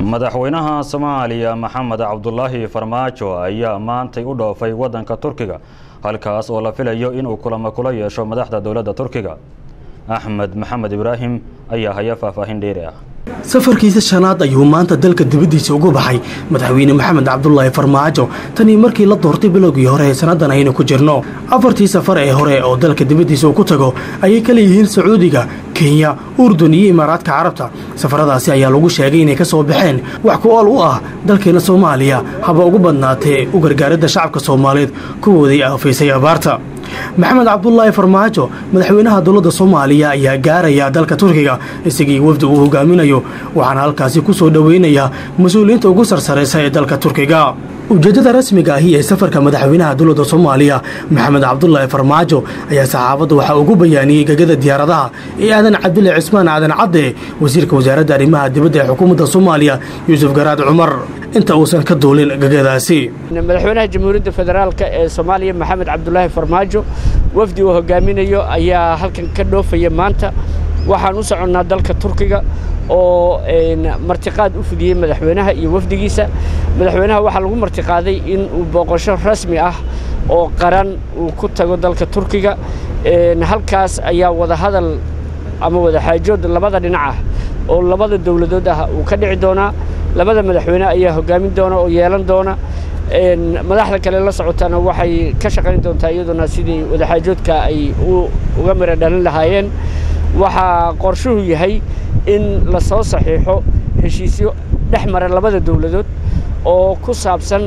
madaxweynaha soomaaliya maxamed cabdulaahi farmaajo ayaa maantay u dhoofay waddanka turkiga halkaas oo la filayo inuu kulamo kula yeesho madaxda dowladda turkiga axmed maxamed ibraahim ayaa haya faahfaahin dheeri ah safarkiisa shanaad ayuu maanta dalka dibaddiisa ugu baxay madaxweyne maxamed cabdulaahi farmaajo tanii markii la doortay bilowgii hore ee sannadan aynu ku jirno afartii safar ee hore oo dalka dibaddiisa uu ku tago ayay ka leeyihiin sacuudiga kenya urdun iyo imaaraadka carabta safaradaasi ayaa lagu sheegay inay ka soo baxeen wax ku ool u ah dalkeena soomaaliya haba ugu badnaatee u gargaaridda shacabka soomaaliyeed kuwoodii aafaysay abaarta maxamed cabdulaahi farmaajo madaxweynaha dowladda soomaaliya ayaa gaaraya dalka turkiga isagii wafdi uu hogaaminayo waxaana halkaasi ku soo dhoweynayaa mas-uuliyiinta ugu sarsaraysa ee dalka turkiga ujeeddada rasmiga ahi ee safarka madaxweynaha dowladda soomaaliya maxamed cabdulaahi farmaajo ayaa saxaafadda waxaa ugu bayaaniyey gegada diyaaradaha ee aadan cabdile cismaan aadan cadde wasiirka wasaaradda arrimaha dibadda ee xukuumadda soomaaliya yuusuf garaad cumar inta uusan ka duulin gegadaasi madaxweynaha jamhuuriyadda federaalk ee soomaaliya maxamed cabdulaahi farmaajo wafdi uu hogaaminayo ayaa halkan ka dhoofaya maanta waxaan u soconnaa dalka turkiga oo martiqaad u fidiyey madaxweynaha iyo wafdigiisa madaxweynaha waxaa lagu martiqaaday in uu booqasho rasmi ah oo qaran uu ku tago dalka turkiga halkaas ayaa wadahadal ama wadaxaajood labada dhinac ah oo labada dowladood ah uu ka dhici doonaa labada madaxweyne ayaa hogaamin doona oo yeelan doona madaxda kale la socotana waxay ka shaqayn doontaa iyaduna sidii wadaxaajoodka ay uga mira dhalin lahaayeen waxaa qorshuhu yahay in la soo saxiixo heshiisyo dhex mara labada dowladood oo ku saabsan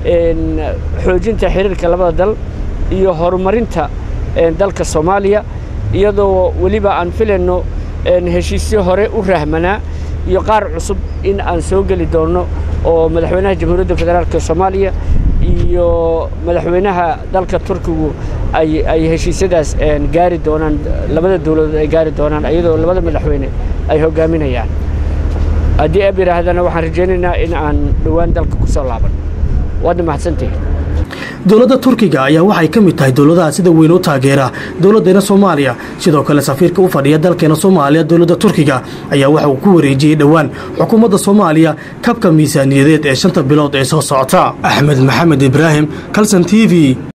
xoojinta xiriirka labada dal iyo horumarinta dalka soomaaliya iyadoo weliba aan filayno heshiisyo hore u rahmanaa iyo qaar cusub in aan soo geli doonno oo madaxweynaha jamhuuriyadda federaalk soomaaliya iyo madaxweynaha dalka turkigu ay heshiisyadaas gaari doonaan labada dowladood ay gaari doonaan iyadoo labada madaxweyne ay hogaaminayaan haddii ab yidhaahdana waxaan rajaynaynaa in aan dhowaan dalka ku soo laaban waadna mahadsantihi dowladda turkiga ayaa waxay ka mid tahay dowladaha sida weyn u taageera dowladdeena soomaaliya sidoo kale safiirka u fadhiya dalkeena soomaaliya dowladda turkiga ayaa waxa uu ku wareejiyey dhowaan xukuumadda soomaaliya kabka miisaaniyadeed ee shanta bilood ee soo socota axmed maxamed ibraahim kalson t v